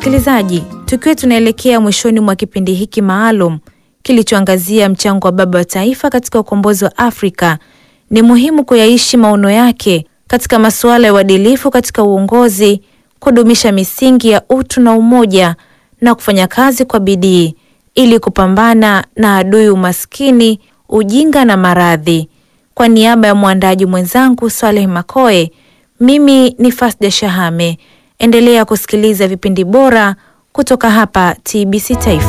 Msikilizaji, tukiwa tunaelekea mwishoni mwa kipindi hiki maalum kilichoangazia mchango wa baba wa taifa katika ukombozi wa Afrika, ni muhimu kuyaishi maono yake katika masuala ya uadilifu katika uongozi, kudumisha misingi ya utu na umoja na kufanya kazi kwa bidii ili kupambana na adui umaskini, ujinga na maradhi. Kwa niaba ya mwandaji mwenzangu Swaleh Makoe, mimi ni Fasda Shahame. Endelea kusikiliza vipindi bora kutoka hapa TBC Taifa.